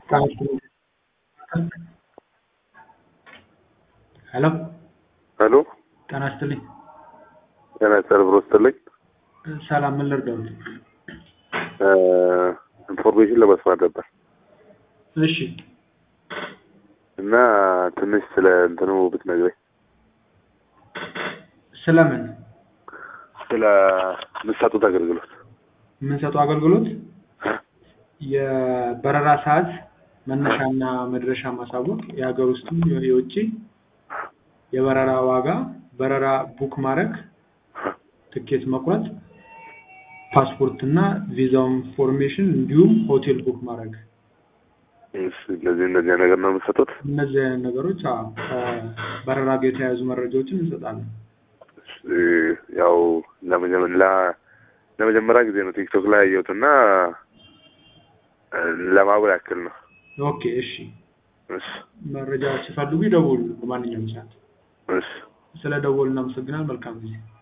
ሄሎ ሄሎ ጤና ይስጥልኝ። ጤና ይስጥልኝ ብሮ ስትልኝ ሰላም፣ ምን ልርዳዎት? ኢንፎርሜሽን ለመስማት ነበር እሺ እና ትንሽ ስለ እንትኑ ብትነግረኝ ስለምን ስለ የምትሰጡት አገልግሎት የምንሰጠው አገልግሎት የበረራ ሰዓት መነሻና መድረሻ ማሳወቅ፣ የሀገር ውስጥም የውጭ የበረራ ዋጋ፣ በረራ ቡክ ማድረግ፣ ትኬት መቁረጥ፣ ፓስፖርት እና ቪዛው ኢንፎርሜሽን እንዲሁም ሆቴል ቡክ ማድረግ እሺ፣ እነዚህ እነዚህ ነገር ነው የምትሰጡት? እነዚህ አይነት ነገሮች አዎ፣ ከበረራ ጋር የተያያዙ መረጃዎችን እንሰጣለን። እሺ፣ ያው ለመጀመ- ላ- ለመጀመሪያ ጊዜ ነው ቲክቶክ ላይ ያየሁት እና ለማወቅ ያክል ነው። ኦኬ እሺ፣ እሺ መረጃ ሲፈልጉ ይደውሉ በማንኛውም ሰዓት። እሺ ስለ ደወሉ እናመሰግናል። መልካም ጊዜ